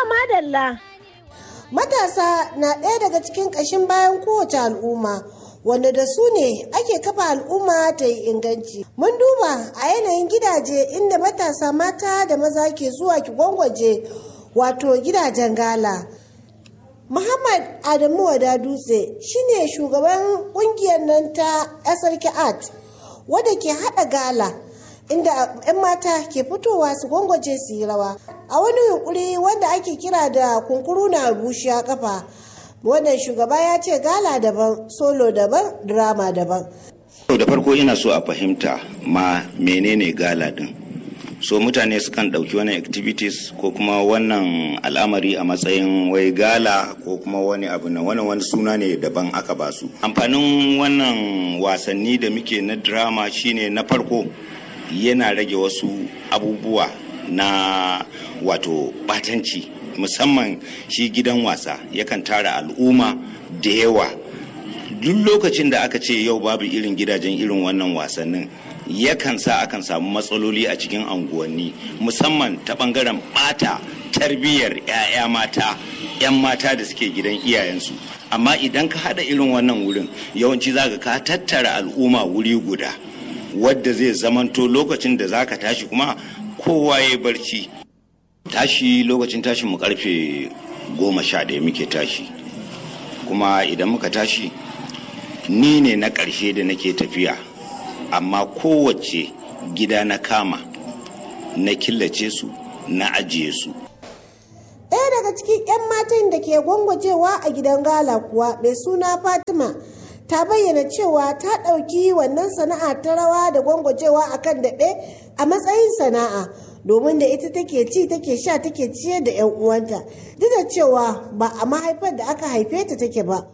madalla. Matasa na ɗaya daga cikin ƙashin bayan kowace al'umma. wanda da su ne ake kafa al'umma ta yi inganci. Mun duba a yanayin gidaje inda matasa mata da maza ke zuwa ki gwangwaje wato gidajen gala. Muhammad Adamu Wada Dutse shine shugaban kungiyar nan ta SRK Art wadda ke haɗa gala inda 'yan mata ke fitowa su gwangwaje su yi rawa. A wani yunkuri wanda ake kira da kunkuru na bushiya kafa. wannan shugaba ya ce gala daban solo daban drama daban da farko ina so a fahimta ma menene gala din so mutane sukan ɗauki wani activities ko kuma wannan al'amari a matsayin wai gala ko kuma wani abu na wani wani suna ne daban aka ba su amfanin wannan wasanni da muke na drama shine na farko yana rage wasu abubuwa na wato batanci musamman shi gidan wasa yakan tara al'umma da yawa duk lokacin da aka ce yau babu irin gidajen irin wannan wasannin yakan sa akan samu matsaloli a cikin anguwanni musamman ta bangaren bata tarbiyyar 'ya'ya mata 'yan mata da suke gidan iyayensu amma idan ka hada irin wannan wurin yawanci zaka ka tattara al'umma wuri guda wadda zai zamanto lokacin da zaka tashi kuma kowa ya barci tashi lokacin tashin mu karfe goma sha ɗaya muke tashi kuma idan muka tashi ni ne na ƙarshe da nake tafiya amma kowace gida na kama na killace su na ajiye su ɗaya daga cikin 'yan matan da ke gwangwajewa a gidan gala kuwa mai suna fatima ta bayyana cewa ta ɗauki wannan sana'a ta rawa da gwangwajewa a kan daɓe a matsayin sana'a domin da ita take ci take sha take ciyar da 'yan uwanta duk da cewa ba a mahaifar da aka haife ta take ba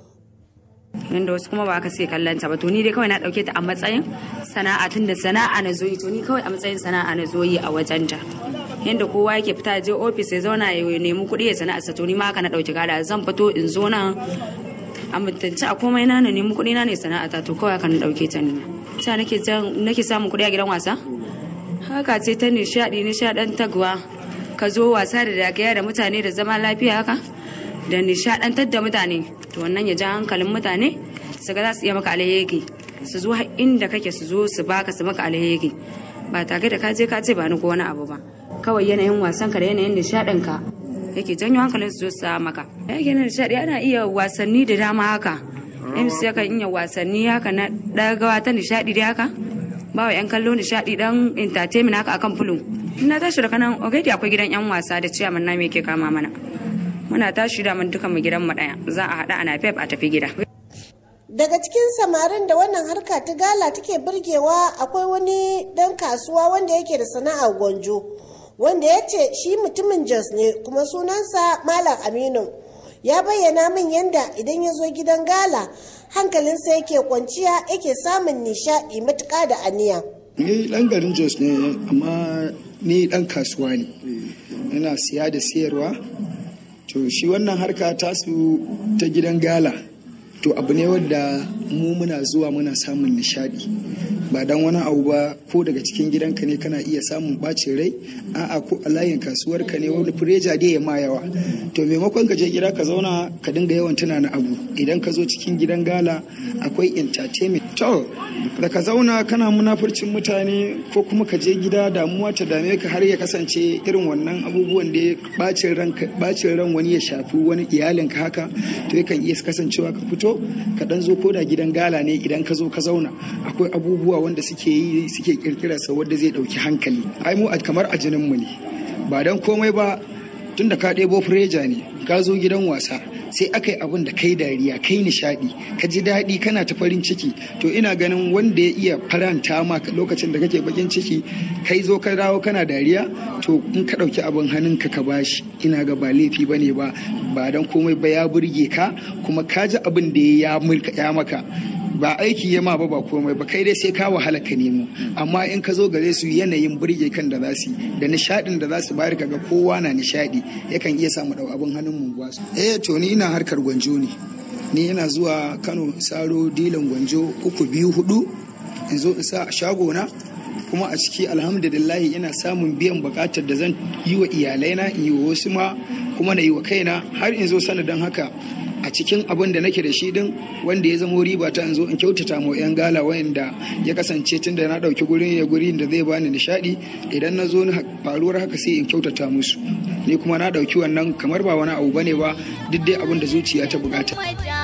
yanda wasu kuma ba aka sai kallon ta ba to ni dai kawai na dauke ta a matsayin sana'a tun da sana'a na zoyi to ni kawai a matsayin sana'a na zoyi a wajen ta yanda kowa yake fita je ofis ya zauna ya nemi kuɗi ya sana'a sa to ni ma haka na dauki gada zan fito in zo nan a mutunci a komai na na nemi kuɗi na ne sana'a ta to kawai haka na dauke ta ni ta nake nake samun kuɗi a gidan wasa haka ce ta nishaɗi nishaɗantarwa ka zo wasa da dagaya da mutane da zama lafiya haka da nishaɗantar da mutane to wannan ya ja hankalin mutane su ga za su iya maka alheri su zo inda kake su zo su baka su maka alheri ba tare da ka je ka ce ba ni ko wani abu ba kawai yanayin wasan ka da yanayin nishaɗin ka yake janyo hankalin su zo su maka yake na nishaɗi ana iya wasanni da dama haka MC yakan iya wasanni haka na ɗagawa ta nishaɗi dai haka ba wa 'yan kallo nishaɗi dan entertainment haka akan fulun na tashi da kanan already akwai gidan 'yan wasa da ciyaman na me ke kama mana muna tashi da mun duka mu gidan mu daya za a hada ana pep a tafi gida daga cikin samarin da wannan harka ta gala take burgewa akwai wani dan kasuwa wanda yake da sana'ar gwanjo wanda ya ce shi mutumin jos ne kuma sunansa malam aminu ya bayyana min yadda idan ya zo gidan gala hankalinsa yake kwanciya yake samun nishaɗi matuƙa da aniya ni ɗan garin jos ne amma ni ɗan kasuwa ne ina siya da siyarwa to shi wannan harka tasu ta gidan gala to abu ne wadda mu muna zuwa muna samun nishadi ba dan wani abu ba ko daga cikin gidanka ne kana iya samun bacin rai a'a ko a layin kasuwar ka ne wani fureja dai ya ma yawa to maimakon ka je gida ka zauna ka dinga yawan tunana abu idan ka zo cikin gidan gala akwai entertainment to da ka zauna kana munafurcin mutane ko kuma ka je gida damuwa ta dame ka har ya kasance irin wannan abubuwan da bacin ran bacin ran wani ya shafi wani iyalinka haka to yakan iya kasancewa ka fito ka dan zo koda gidan gala ne idan ka zo ka zauna akwai abubuwa wanda suke yi suke kirkirarsa wanda zai dauki hankali ai mu kamar a jinin mu ne ba dan komai ba tunda ka ɗebo fureja ne ka zo gidan wasa sai aka yi abin da kai dariya kai nishadi ka ji daɗi kana ta farin ciki to ina ganin wanda ya iya faranta ma lokacin da kake bakin ciki kai zo ka dawo kana dariya to in ka ɗauki abin hannunka ka bashi ina ga ba laifi ba ne ba ba dan komai ba ya burge ka kuma ka ji abin da ya maka ba aiki ya ma ba ba komai ba kai dai sai ka wahala ka nemo amma in ka zo gare su yanayin burge kan da za su da nishadin da za su bayar kaga kowa na nishadi yakan iya samu dau abin hannun mu ba su eh to ni ina harkar gwanjo ne ni ina zuwa Kano saro dilan gwanjo uku biyu hudu in zo in sa a shago na kuma a ciki alhamdulillahi ina samun biyan bukatar da zan yi wa iyalaina in yi wa wasu ma kuma na yi wa kaina har in zo sanadin haka a cikin abin da nake da shi din wanda ya zamo riba ta in zo in kyautata ma yan gala wayanda ya kasance tun da na dauki gurin ya gurin da zai bani nishadi idan na zo faruwar haka sai in kyautata musu ni kuma na dauki wannan kamar ba wani abu bane ba duk dai abin da zuciya ta bukata